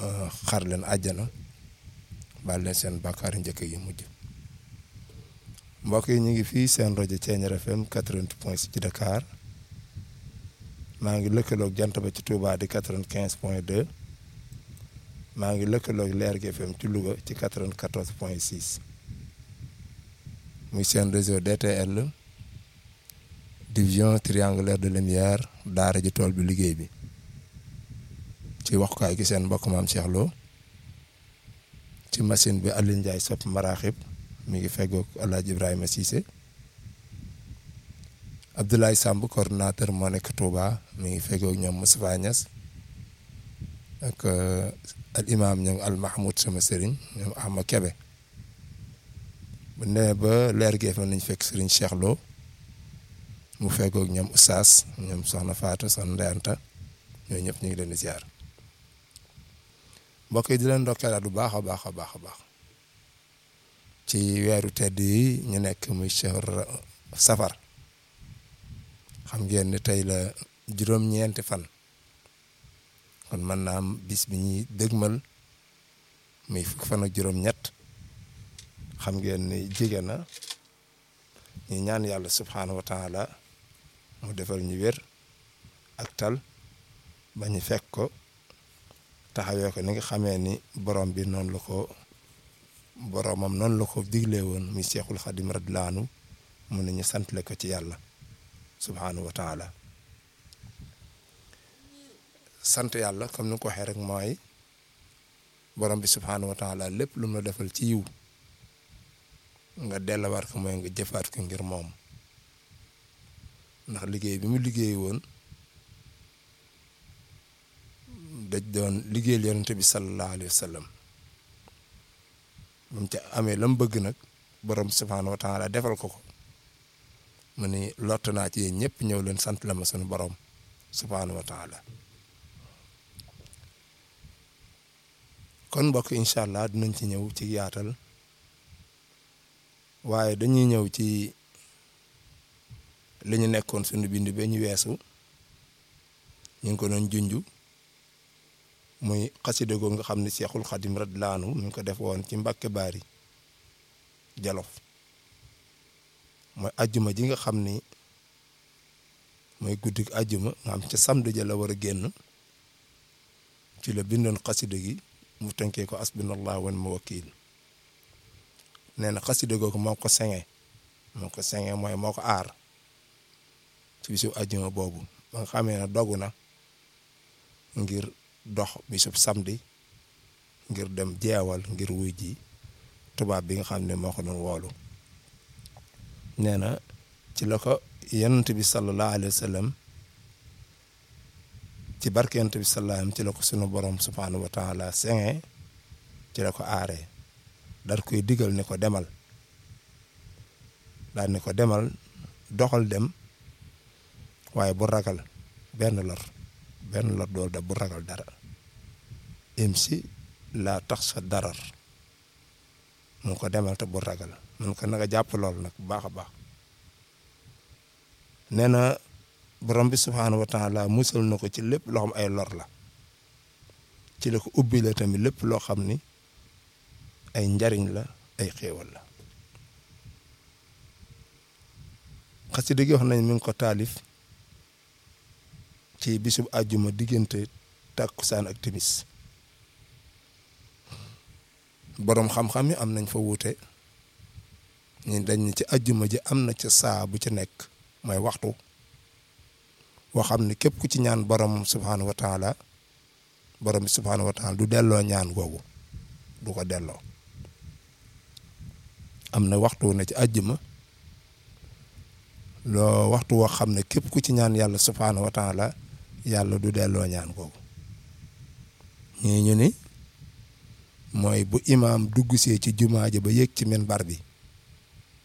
xar leen àjjana baal leen seen bàkkaar njëkk yi mujj mbokk yi ñu ngi fii seen rajo Thiéniere FM 88 point 6 ci Dakar maa ngi lëkkaloog jant ba ci Touba di 95 point 2 maa ngi lëkkaloog Leer gi FM ci Louga ci 94 point 6 muy seen réseau DTL division triangulaire de lumière daara ji tool bi liggéey bi ci waxukaay gi seen mbokk maam Cheikh Lo ci machine bi Alioune Ndiaye sopp maraaxib mi ngi feggoog El Hadj Ibrahima Cissé Abdoulaye Samb coordonnateur moo nekk Touba mi ngi feggoog ñoom Moustapha Niass ak al imam ñoom al Mahmoud sama sëriñ ñoom Ahma Kebe bu nee ba leer gi fa nañ fekk sëriñ Cheikh Lo mu feggoog ñoom Oustaz ñoom Soxna Fatou Soxna Ndeyanta ñooñu ñëpp ñu ngi leen di ziar mbokk yi di leen ndokkeelaat bu baax a baax a baax a baax ci weeru tedd yi ñu nekk muy shahr safar xam ngeen ni tey la juróom-ñeenti fan kon mën naa am bis bi ñuy dëgmal muy fukk fan ak juróom-ñett xam ngeen ni jigéen na ñu ñaan yàlla subhaanahu wa taala mu defal ñu wér ak tal ba ñu fekk ko taxawee ko ni nga xamee ni borom bi noonu la ko boromam noonu la ko diglee woon muy Seexul Xadim radiyallaahu anhu mun nañu santle ko ci yàlla subhaanahu wa taala sant yàlla comme ni ko waxee rek mooy borom bi subhaanahu wa taala lépp lu mu la defal ci yiw nga dellawaat ko mooy nga jëfaat ko ngir moom ndax liggéey bi mu liggéey woon daj doon liggéeyal yonente bi sallallahu alayhi wa sallam mu ca amee la mu bëgg nag borom subhaanahu wa taala defal ko ko mu ni lott naa ci yéen ñëpp ñëw leen sant la ma sunu borom subhaanahu wa taala kon mbokk incha allah dinañ ci ñëw ci yaatal waaye dañuy ñëw ci li ñu nekkoon sunu bind ba ñu weesu ñu ngi ko doon junju muy xasida googu nga xam ne Seexul Xadim radiyallaahu anhu mi ngi ko def woon ci Mbàkke Baari Jolof mooy ajjuma ji nga xam ni mooy guddi ajjuma nga xam ca samedi ja la war a génn ci la bindoon xasida gi mu tënkee ko asbunallahu wa ni'mal wakiil nee na xasida googu moo ko senge moo ko senge mooy moo ko aar ci bisu ajjuma boobu ba nga xamee ne dogu na ngir dox bisub samedi ngir dem jeewal ngir wuy ji tubaab bi nga xam ne moo ko doon woolu nee na ci la ko yonent bi sallallahu alayhi wa sallam ci barke yonent bi sallallahu ci la ko sunu borom subhaanahu wa taala senge ci la ko aaree dar koy digal ne ko demal daal ne ko demal doxal dem waaye bu ragal benn lor benn lor dool da bu ragal dara imsi laa tax sa darar mun ko demal te bu ragal mun ko nanga jàpp lool nag bu baax a baax nee na borom bi subhaanahu wa taala musal na ko ci lépp loo xam ay lor la ci la ko ubbi la tamit lépp loo xam ni ay njariñ la ay xéewal la xasida gi wax nañ mi ngi ko taalif ci bisub àjjuma diggante tàkkusaan ak timis boroom xam-xam yi am nañ fa wuute ñu dañ ci àjjuma ji am na ca saa bu ci nekk mooy waxtu boo xam ne képp ku ci ñaan borom subhaanahu wa taala borom bi subhaanahu wa taala du delloo ñaan googu du ko delloo am na waxtu na ci àjjuma loo waxtu woo xam ne képp ku ci ñaan yàlla subhaanahu wa taala yàlla du delloo ñaan googu ñii ñu ni mooy bu imaam dugg see ci jumaa ji ba yéeg ci minbar bi